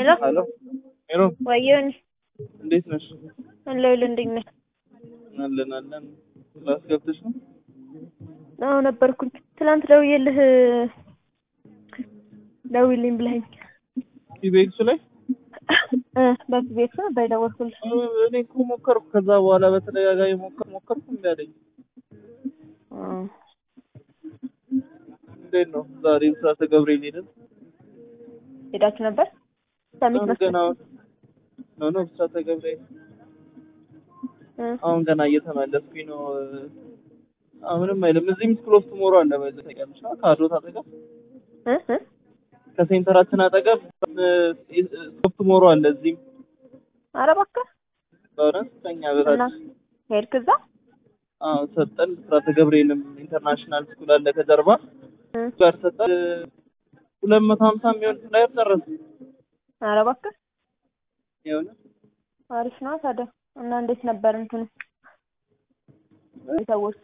ሄሎ ሄሎ ሄሎ፣ ወየን እንዴት ነሽ? አለሁልህ። እንዴት ነህ? አለን አለን። ክላስ ገብተሽ ነው? አዎ ነበርኩኝ። ትናንት ደውዬልህ ደውልኝ ብለኸኝ ኢቤክሱ ላይ እ በዚህ ቤት ነው በደወልኩልህ። እኔ እኮ ሞከርኩ። ከዛ በኋላ በተደጋጋሚ ሞከር ሞከርኩ እምቢ አለኝ። እ እንዴት ነው ዛሬ ብስራተ ገብርኤል ሄደን ሄዳችሁ ነበር? ሰሚት አሁን መስሎኝ ገና ነው ነው ብስራተ ገብርኤል እ አሁን ገና እየተመለስኩኝ ነው። አሁንም አይልም። እዚህ ምስክል ኦፍ ቱሞሮ አለ በዚህ ተቀምጫ ከአድሮት አጠገብ እ እ ከሴንተራችን አጠገብ ኦፍ ቱሞሮ አለ እዚህም ኧረ እባክህ በእውነት ከኛ እና በታች ሄድክ እዛ? አዎ ሰጠን። ብስራተ ገብርኤልም ኢንተርናሽናል ስኩል አለ ከጀርባ እ ጋር ሰጠን። ሁለት መቶ ሀምሳ የሚሆን ፍላየር ጨረስ ኧረ እባክህ የሆነ አሪፍ ነው ታዲያ። እና እንዴት ነበር እንትኑ ሰዎቹ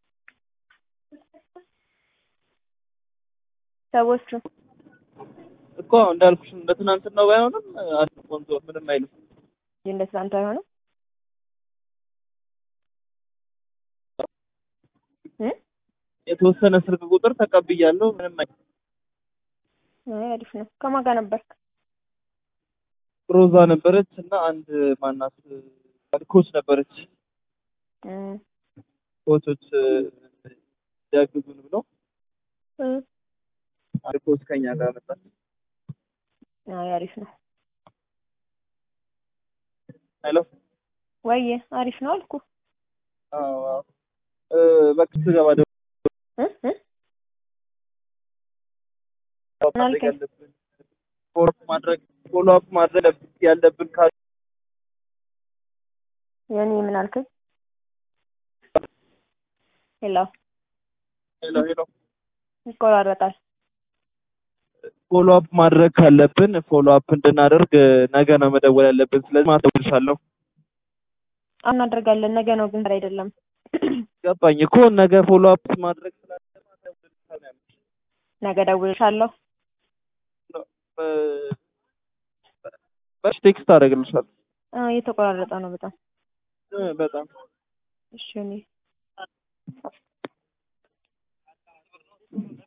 ሰዎቹ እኮ እንዳልኩሽ እንደ ትናንትናው ባይሆንም አሪፍ ቆንጆ ምንም አይልም። እንደ ትናንቱ አይሆንም እ የተወሰነ ስልክ ቁጥር ተቀብያለሁ። ምንም አይልም። አይ አሪፍ ነው። ከማን ጋር ነበርክ? ሮዛ ነበረች እና አንድ ማናት ኮች ነበረች። እ ኮቾች ያግዙን ብለው እ አንድ ኮች ከኛ ጋር መጣች። አይ አሪፍ ነው። ሄሎ ወይዬ አሪፍ ነው አልኩ። አዎ አዎ እ በቃ ስገባ ደግሞ እ እ ማድረግ አልከኝ? ያለብን ፎሎ ማድረግ ፎሎ አፕ ማድረግ ያለብን ካሉ የኔ ምን አልከኝ? ሄሎ ሄሎ ሄሎ ይቆራረጣል። ፎሎ አፕ ማድረግ ካለብን ፎሎ አፕ እንድናደርግ ነገ ነው መደወል ያለብን። ስለዚህ ማስደውልሻለሁ። እናደርጋለን። ነገ ነው ግን ዛሬ አይደለም። ገባኝ እኮ ነገ ፎሎ አፕ ማድረግ ስላለብን ማስደውልሻለሁ። ነገ ደውልሻለሁ። እ- በሽ ቴክስት አደርግልሻለሁ። አ እየተቆራረጠ ነው በጣም። እ በጣም እሺ እኔ